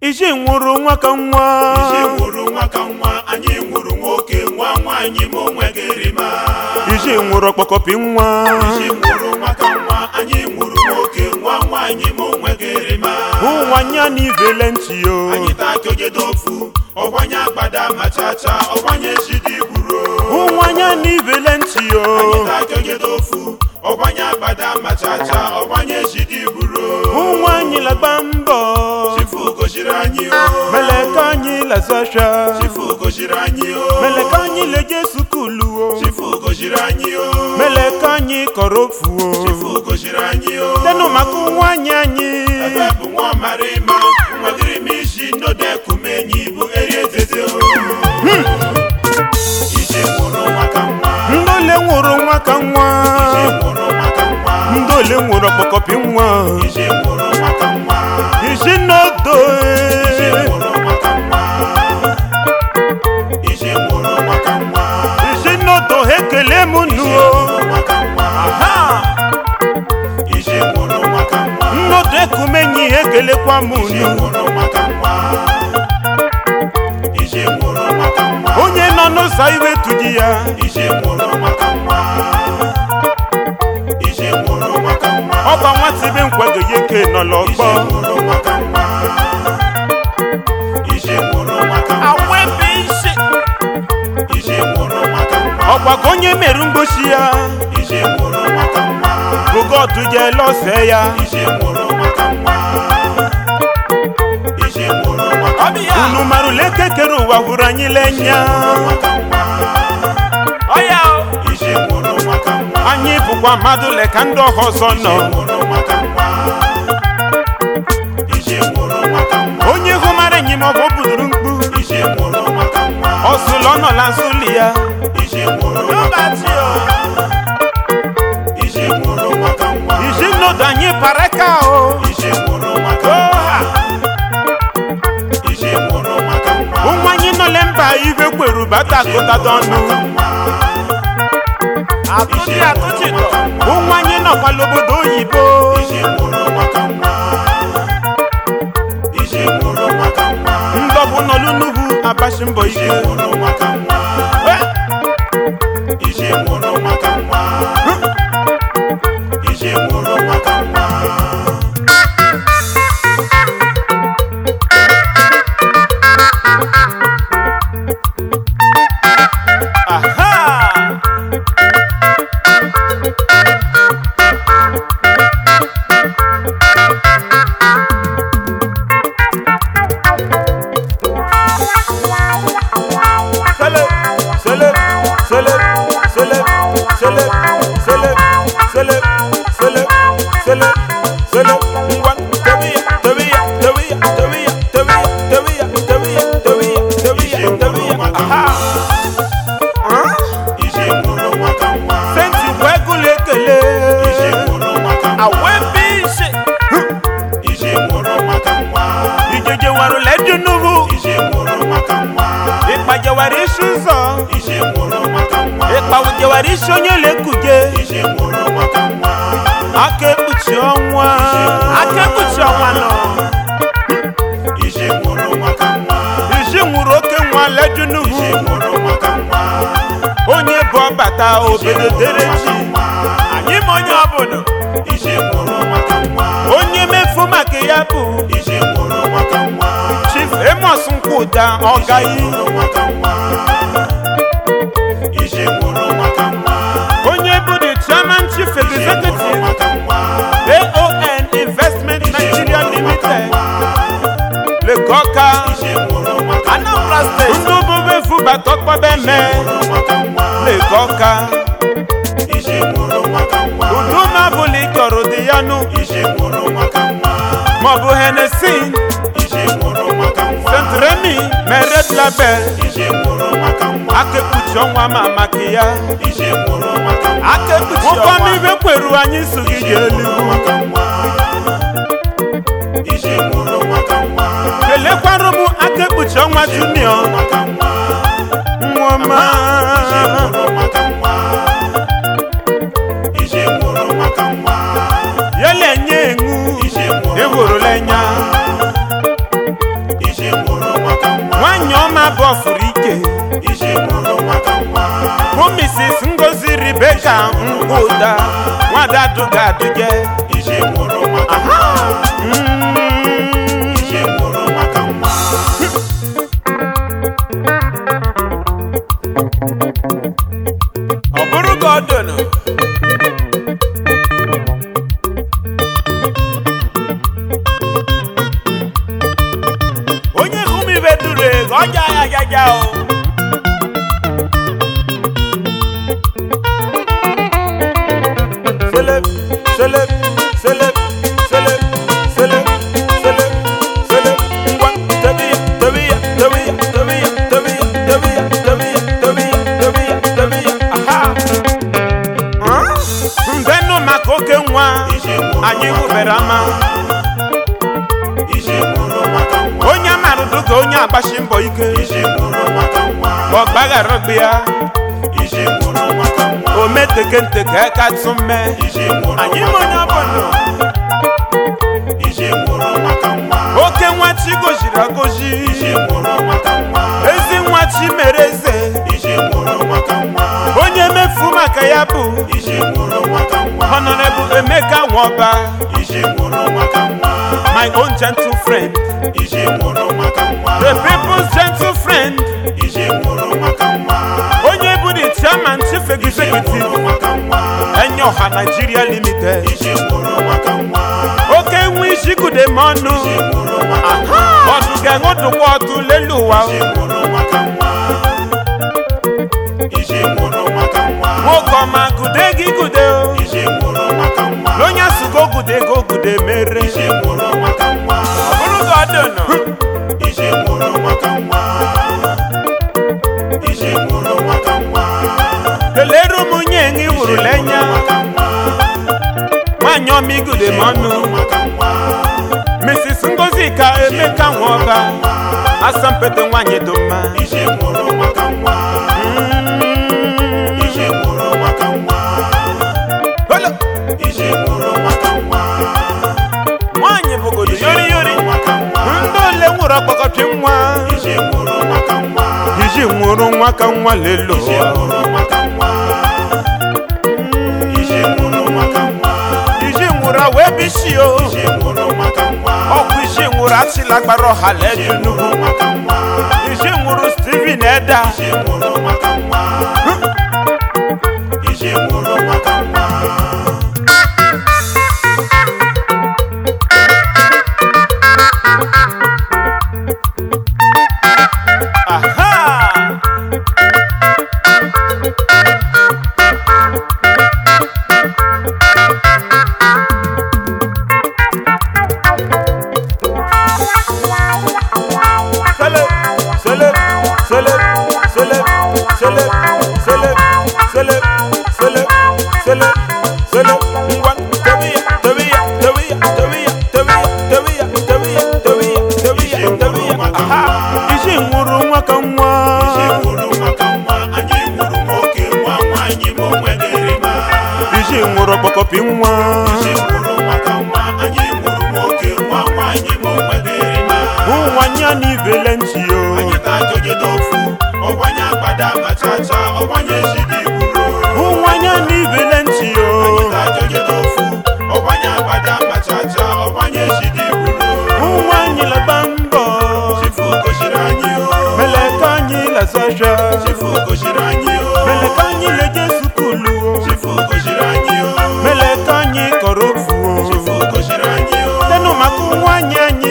iji nwụrụ nwa ka nwa iji nwụrụ nwa ka nwa anyị nwụrụ nwoke nwa nwaanyị ma onwe gị rima iji nwụrụ ọkpọkọpị nwa iji nwụrụ nwa ka nwa anyị nwụrụ nwoke nwa nwaanyị ma onwe gị rima ụwanya na ivele ntị yo anyị taa ka ogedo ofu ọgbanye agbada ma chacha ọgbanye jidi gburo ụwanya na ivele ntị yo anyị taa ka ogedo ofu ọgbanye agbada ma chacha ọgbanye jidi gburo ụwa anyị lagba mbọ chifu goziri anyị o meleka anyị lazasha chifu goziri anyị o meleka anyị leje sukulu o chifu goziri anyị o meleka anyị kọrọ ofu o chifu goziri anyị o tenụ maka ụwa anyị anyị ebe bụ nwa mara ịma nwadịrị m isi nodekumenyi bụ eri etete o iji nwụrụ nwa ka nwa ndị ole nwụrụ nwa ka nwa iji nwụrụ nwa ka nwa ndị ole nwụrụ ọkpọkọpị nwa iji nwụrụ nwa ka nwa isi n'odo iji nwụrụ nwa ka nwa iji nwụrụ nwa ka nwa isi n'odo ha ekele m iji nu nwụrụ nwa ka nwa ha iji nwụrụ nwa ka nwa nnodo ekumenyi ha ekelekwa m iji nu nwụrụ nwa ka nwa iji nwụrụ nwa ka nwa onye nọ n'ụzọ iwe tuji ya iji nwụrụ nwa ka nwa iji nwụrụ nwa ka nwa ọba nwata ibe nkwago ya eke nọ iji n'ọgbọ nwụrụ nwa ka nwa iji nwụrụ nwa ka nwa awebe isi iji nwụrụ nwa ka nwa ọgbago onye merụ mgbochi ya iji nwụrụ nwa ka nwa bụgodu je lọse ya iji nwụrụ nwa ka nwa iji nwụrụ nwa ka nwa unu marụla ekekere ụwa hụrụ anyị lenya nwa ka nwa ọya iji nwụrụ nwa ka nwa anyị bụkwa mmadụ le ka ndị ọha ọzọ nọ nwụrụ nwa ka nwa iji nwụrụ nwa ka nwa onye hụ mara enyi ma ọ bụ o buduru mkpu iji nwụrụ nwa ka nwa ọsụlọ nọ na nsụli ya iji nwụrụ nwa ka nwa iji nwụrụ nwa ka nwa iji nnodo anyị paraka o iji nwụrụ nwa ka nwa iji nwụrụ nwa ka nwa ụmụ anyị nọle mba ibe kweru bata akụtado ọnụ atụchi atụchi nọ ụmụ anyị nọkwala obodo oyibo iji nwụrụ nwa ka nwa iji nwụrụ nwa ka nwa ndọbụ nọlụ n'ugwu abachi mbọ iji ike nwụrụ nwa ka nwa iji nwụrụ nwa ka nwa iji nwụrụ nwa ka nwa aha Celeb, celeb, celeb, celeb, celeb, celeb, celeb, celeb, celeb, celeb. Ngwa, tebiya, tebiya, tebiya, tebiya, tebiya, tebiya, tebiya, tebiya, tebiya, tebiya. Aha. Huh? iji nwụrụ nwa ka nwa Senti bụ egwulu ekele. iji nwụrụ nwa ka nwa Awebe ise. iji nwụrụ nwa ka nwa Ijeje warụla edu n'ugwu. iji nwụrụ nwa ka nwa Ịkpajewara isi ụzọ. iji nwụrụ nwa ka nwa Ịkpawujewara isi onye lekuje. iji nwụrụ nwa ka nwa Aka ekpuchi ọnwa. Aka ekpuchi ọnwa nọ. iji nwụrụ nwa ka nwa Isi nwụrụ oke nwa ledu iji n'ugwu. nwụrụ nwa ka nwa Onye bụ ọbata obodo dere ji. Anyị ma onye ọbụla. iji nwụrụ nwa ka nwa Onye mefu maka ya bụ iji nwụrụ nwa ka nwa Chief Amos Nkwuda Ọgayi. nwụrụ nwa ka nwa iji nwụrụ nwa ka nwa Onye bụ the Chairman Chief Executive nwa ka nwa AON Investment Nigeria Limited. Legoka. iji nwụrụ nwa ka Anambra State. Ndị obube fubata ọkpọbe me. nwa ka nwa Legoka. iji nwụrụ nwa ka nwa Udu na-abụla ịkọrọ dị ya nụ. iji nwụrụ nwa ka nwa Maọbụ Hennessy. iji nwụrụ nwa ka nwa St. Remy. Meret Label. iji nwụrụ nwa ka nwa Aka ekpuchi ọnwa ma maka ya. iji nwụrụ nwa ka nwa Aka ekpuchi ọnwa. Ụkwam ibe kweru anyị so gị iji ga nwụrụ eluigwe. nwa ka nwa iji nwụrụ nwa ka nwa Kelekwarụ m aka ekpuchi ọnwa junior. nwa ka nwa Nwoma. iji nwụrụ nwa ka nwa iji nwụrụ nwa ka nwa Yele nye enwu. iji nwụrụ Ehorole nya. mrs ngozi rebeka nkwụda nwada adụga adụje ije nwụrụ maka nwa ije nwụrụ maka nwa ọ bụrụ ka ọ dụnụ onye hụ m ibe duru ego ọ ja ya jaja o seleb seleb seleb seleb seleb seleb seleb ngwa tebiya tebiya tebiya tebiya tebiya tebiya tebiya tebiya tebiya tebiya aha Ah? mbenụ maka oke nwa ije nwụrụ anyị hụbere ama ije nwụrụ maka nwa onye amarụdụ ka onye agbashi mbọ ike ije nwụrụ maka nwa ọ gbaghara gbe ya ije nwụrụ maka nwa o meteke nteke ka tụ mme ije nwụrụ anyị ma onye maka ọbụla nwa ije nwụrụ maka nwa oke nwa chi goziri agozi ije nwụrụ maka nwa ezi nwa chi mere eze ije nwụrụ maka nwa onye mefu maka ya bụ ije nwụrụ maka nwa honorable emeka nwọba ije nwụrụ maka nwa my own gentle friend ije nwụrụ maka nwa the people's gentle friend ije nwụrụ maka nwa onye bụ the chairman chief ije executive nwụrụ maka nwa enyoha nigeria limited ije nwụrụ maka nwa oke nwa isi gude m ọnụ ije nwụrụ maka nwa ọdụ ga-enwedụkwa ọdụ lelu ụwa ije nwụrụ maka nwa ije nwụrụ maka nwa nwoke ọma gude gị gude o ije nwụrụ maka nwa onye asụgo gude go gude mere ije nwụrụ maka nwa ọ bụrụ ka ọ dị nọ ije nwụrụ maka nwa ije nwụrụ maka nwa kelere ụmụ nye ṅị hụrụ lenya maka nwa nwaanyị ọma igude m ọnụ maka nwa mrs ngozi ka emeka nwọba asampete nwaanyị dị mma ije nwụrụ maka nwa ije nwụrụ maka nwa Holo! ije nwụrụ maka nwa nwaanyị bụgodo yori yori maka nwa ndị ole nwụrụ ọkpọkọpị nwa ije nwụrụ maka nwa iji nwụrụ nwa ka nwa lelo ije nwụrụ maka nwa ije nwụrụ maka nwa iji nwụrụ a wee bisi o ije nwụrụ maka nwa ọkụ iji nwụrụ achịlagbara ọha ledu ije nwụrụ maka nwa iji nwụrụ steven eda ije nwụrụ maka nwa ije nwụrụ maka nwa aha Celeb, celeb, celeb, celeb, celeb, celeb, celeb, celeb, celeb, celeb. Ngwa, tebiya, tebiya, tebiya, tebiya, tebiya, tebiya, tebiya, tebiya, tebiya, tebiya. Aha, iji nwụrụ nwa ka nwa. ije nwụrụ maka nwa anyị nwụrụ nwoke nwa nwaanyị ma o nwedịrị ma Iji nwụrụ ọkpọkọpị nwa. ije nwụrụ maka nwa anyị nwụrụ nwoke nwa nwaanyị ma o nwedịrị ma Ụwanya n'ibele ntị o. anyị ga-ajọgide ofu ọgbanye agbada machacha ọgbanye jide igburo Ụwanya n'ibele ntị o. anyị ga-ajọgide ofu ọgbanye agbada machacha ọgbanye jide igburo Ụwa anyị laba mbọ. chifu gosiri anyị o Meleka anyị lazasha. chifu gosiri anyị o Meleka anyị leje sukulu o. chifu gosiri anyị o Meleka anyị kọrọ ofu o. chifu gosiri anyị o Tenu maka ụwa anyị anyị